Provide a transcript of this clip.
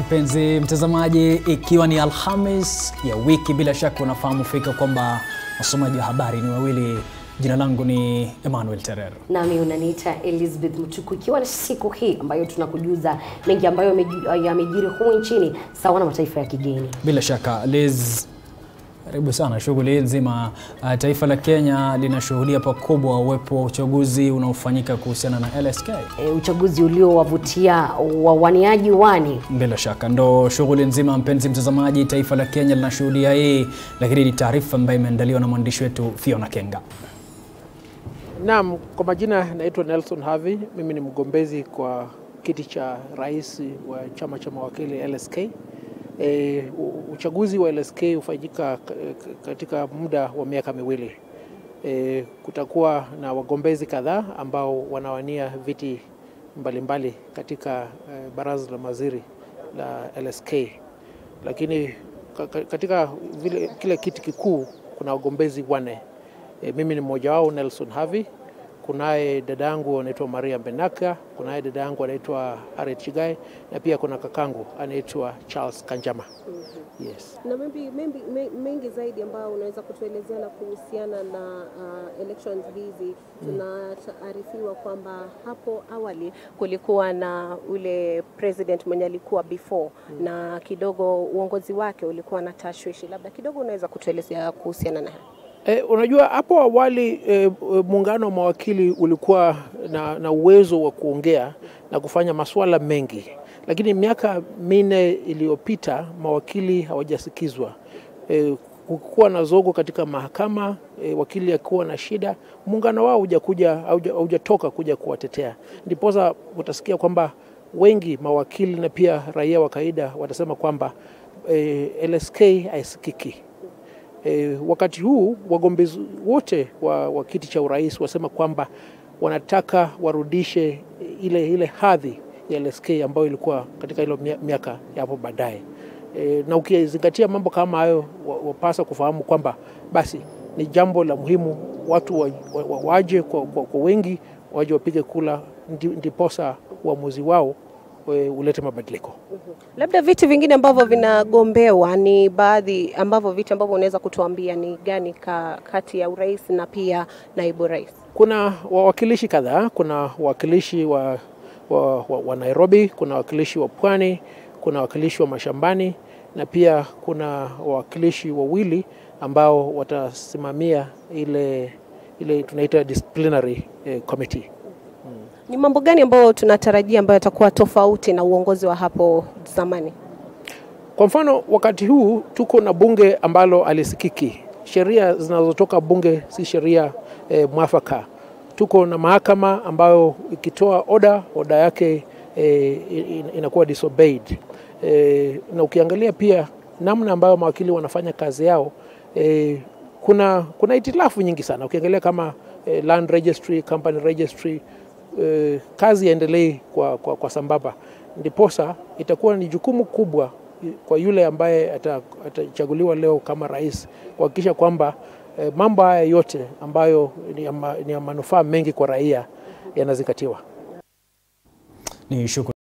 mpenzi mtazamaji, ikiwa ni Alhamis ya wiki, bila shaka unafahamu fika kwamba wasomaji wa habari ni wawili. Jina langu ni Emmanuel Terer. Nami unaniita Elizabeth Mtuku, ikiwa ni siku hii ambayo tunakujuza mengi ambayo yameji- yamejiri humu nchini sawa na mataifa ya kigeni. Bila shaka Liz, karibu sana. Shughuli nzima uh, taifa la Kenya linashuhudia pakubwa uwepo wa uchaguzi unaofanyika kuhusiana na LSK. E, uchaguzi uliowavutia wawaniaji wani Bila shaka ndo shughuli nzima, mpenzi mtazamaji, taifa la Kenya linashuhudia hii, lakini ni taarifa ambayo imeandaliwa na mwandishi wetu Fiona Kenga. Naam, kwa majina naitwa Nelson Havi. Mimi ni mgombezi kwa kiti cha rais wa chama cha mawakili LSK. E, u- uchaguzi wa LSK hufanyika k- k- katika muda wa miaka miwili. E, kutakuwa na wagombezi kadhaa ambao wanawania viti mbalimbali katika e, baraza la mawaziri la LSK, lakini ka- ka- katika vile, kile kiti kikuu kuna wagombezi wanne. E, mimi ni mmoja wao Nelson Havi. Kunaye dada yangu anaitwa Maria Benaka, kunaye dada yangu anaitwa Harriet Chigai na pia kuna kakangu anaitwa Charles Kanjama. Yes. na maybe, maybe, me- mengi zaidi ambayo unaweza kutuelezea na kuhusiana na uh, elections hizi. Tunataarifiwa kwamba hapo awali kulikuwa na ule president mwenye alikuwa before na kidogo uongozi wake ulikuwa na tashwishi, labda kidogo unaweza kutuelezea kuhusiana na hayo? E, unajua hapo awali e, e, muungano wa mawakili ulikuwa na, na uwezo wa kuongea na kufanya masuala mengi, lakini miaka minne iliyopita mawakili hawajasikizwa. E, kukuwa na zogo katika mahakama e, wakili akiwa na shida, muungano wao hujakuja hauja- haujatoka kuja kuwatetea, ndiposa utasikia kwamba wengi mawakili na pia raia wa kawaida watasema kwamba e, LSK haisikiki. E, wakati huu wagombezi wote wa, wa kiti cha urais wasema kwamba wanataka warudishe ile, ile hadhi ya LSK ambayo ilikuwa katika ilo mia- miaka ya hapo baadaye. E, na ukizingatia mambo kama hayo wa- wapasa kufahamu kwamba basi ni jambo la muhimu watu wa, wa, wa, waje kwa, kwa, kwa wengi waje wapige kula ndi- ndiposa uamuzi wao e, ulete mabadiliko. Labda viti vingine ambavyo vinagombewa ni baadhi ambavyo viti ambavyo unaweza kutuambia ni gani ka, kati ya urais na pia naibu rais? Kuna wawakilishi kadhaa. Kuna wawakilishi wa, wa, wa, wa Nairobi, kuna wawakilishi wa Pwani, kuna wawakilishi wa mashambani na pia kuna wawakilishi wawili ambao watasimamia ile, ile tunaita disciplinary eh, committee. Ni mambo gani ambayo tunatarajia ambayo yatakuwa tofauti na uongozi wa hapo zamani? Kwa mfano, wakati huu tuko na bunge ambalo alisikiki. Sheria zinazotoka bunge si sheria eh, mwafaka. Tuko na mahakama ambayo ikitoa oda, oda yake eh, in- inakuwa disobeyed. Eh, na ukiangalia pia namna ambayo mawakili wanafanya kazi yao eh, kuna, kuna itilafu nyingi sana. Ukiangalia kama eh, land registry, company registry eh, kazi yaendelee kwa, kwa, kwa sambamba, ndiposa itakuwa ni jukumu kubwa kwa yule ambaye ata- atachaguliwa leo kama rais kuhakikisha kwamba eh, mambo haya yote ambayo ni ya, ma, ni ya manufaa mengi kwa raia yanazingatiwa. Ni shukrani.